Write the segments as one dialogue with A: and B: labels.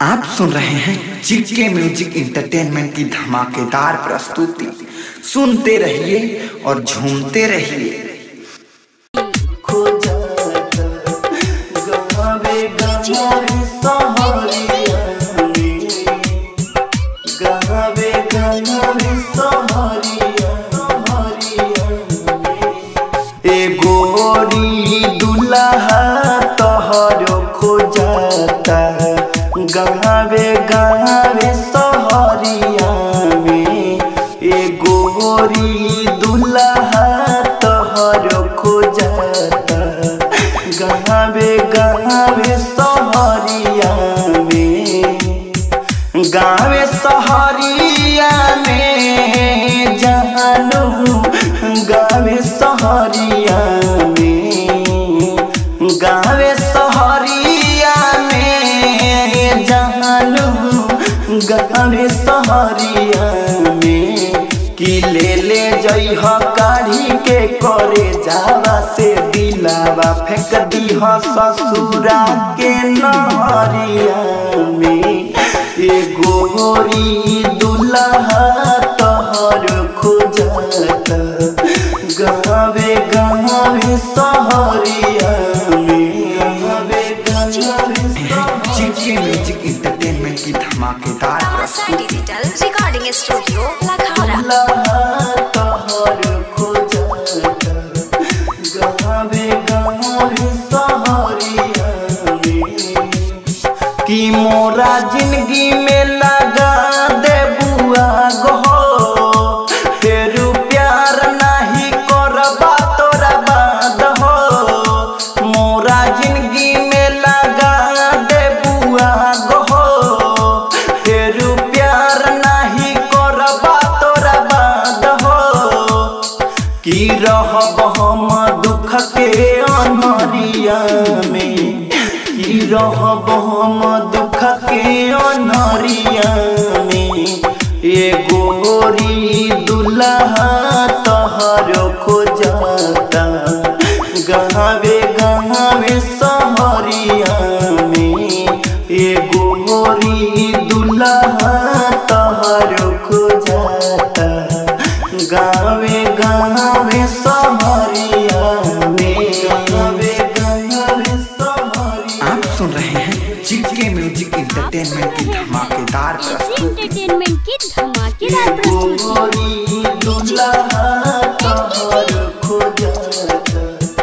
A: आप सुन रहे हैं जीके म्यूजिक इंटरटेनमेंट की धमाकेदार प्रस्तुति सुनते रहिए और झूमते रहिए
B: गोरी दुल्हा तोहर खोजता गावे गावे सहरिया में ए गोरी दुल्हा तोहर खोजता गावे गावे सहरिया में गावे सहरिया में जानू गावे सहरिया में गावे सहरिया में जानू गावे सहरिया में कि ले ले जइह काढ़ी के करे जावा से दिलावा फेंक दीह ससुरा के नहरिया में ए गोरी दुल्हा तोहर खोजत गावे गावे सहरिया में गावे गावे
A: जीके म्यूजिक इंटरटेनमेंट की धमाकेदार
C: Sai Digital Recording Studio, Lakhara.
B: दुल्हा तोहर खोजत गावे गावे सहरिया में कि मोरा जिंदगी में लगा दे बुआ गो फिर प्यार नहीं करबा तोरा बाद हो मोरा जिंदगी में लगा दे बुआ गो फिर प्यार नहीं करबा तोरा बाद हो कि रहब हम दुख के अनहरिया में कि रहब हम दुख के अनहरिया में ए गोरी दुल्हा तोहर खोजता गावे गावे सहरिया में ए गोरी दुल्हा तोहर खोजता गावे गावे सहरिया में गावे गावे सहरिया
A: आप सुन रहे हैं जीके म्यूजिक इंटरटेनमेंट की धमाकेदार प्रस्तुति
D: एंटरटेनमेंट की धमाकेदार प्रस्तुति
B: गोरी दुल्हा तोहर खोजत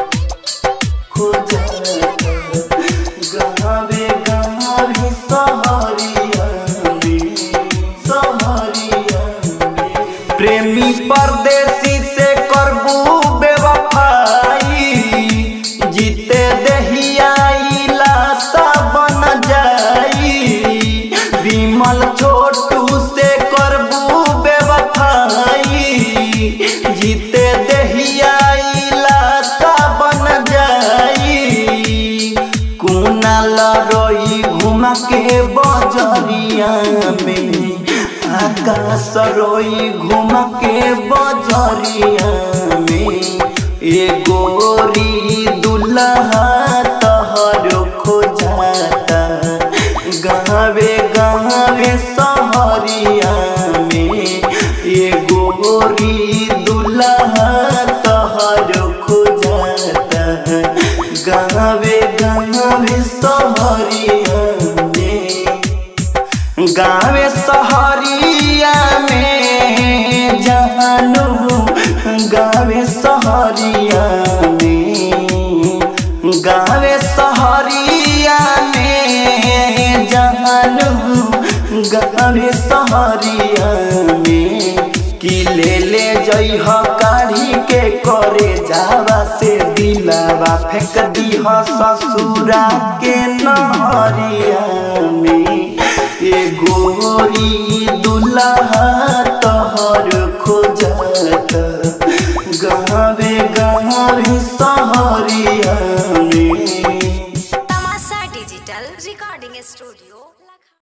B: खोजत गावे गावे सहरिया में सहरिया में प्रेमी परदेसी से करबू बेवफाई जीते दहिया लाशा बन जाई विमल छोटू से करबू बेवफाई जीते दहिया लाशा बन जाई कुनाल रोई घुमा के बजरिया में आकाश रोई घुमा के बजरिया में ए गोरी दुल्हा तोहर खोजता गावे गावे सहरिया में ए गोरी दुल्हा तोहर खोजता गावे गावे सहरिया में गावे सहरिया में जानू गावे सहरिया में गावे सहरिया में जानू गावे सहरिया में कि ले ले जइह काढ़ी के करे जावा से दिलावा फेंक दीह ससुरा के नहरिया में ए गोरी दुल्हा